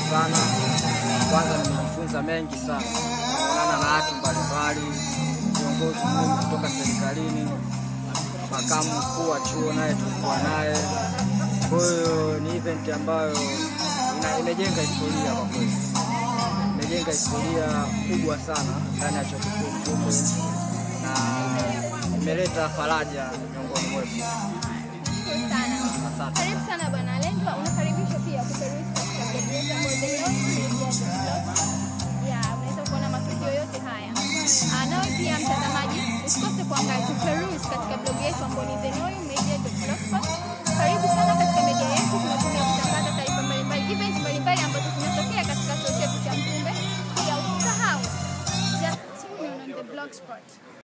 sana. Kwanza nimejifunza mengi sana, kuonana na watu mbalimbali, viongozi muhimu kutoka serikalini, makamu mkuu wa chuo naye tulikuwa naye. Kwa hiyo ni event ambayo ina- imejenga historia kwa kweli, imejenga historia kubwa sana ndani ya chuo kikuu Mtumbe na imeleta faraja miongoni mwetu. Shukuru sana. Asante. Karibu sana bwana Lendwa, unakaribishwa pia kuperuzi katika blogu yetu ambayo the Lost Media Blog. Ya, unaweza kuona matukio yote haya. Ah, nawe pia mtazamaji, usikose kuangalia kuperuzi katika blogu yetu ambayo ni the Noi Media Blogspot. Karibu sana katika media yetu, tunatumia kutangaza taarifa mbalimbali, events mbalimbali ambazo zinatokea katika chuo chetu cha Mtumbe. Pia usisahau just tune in on the blogspot.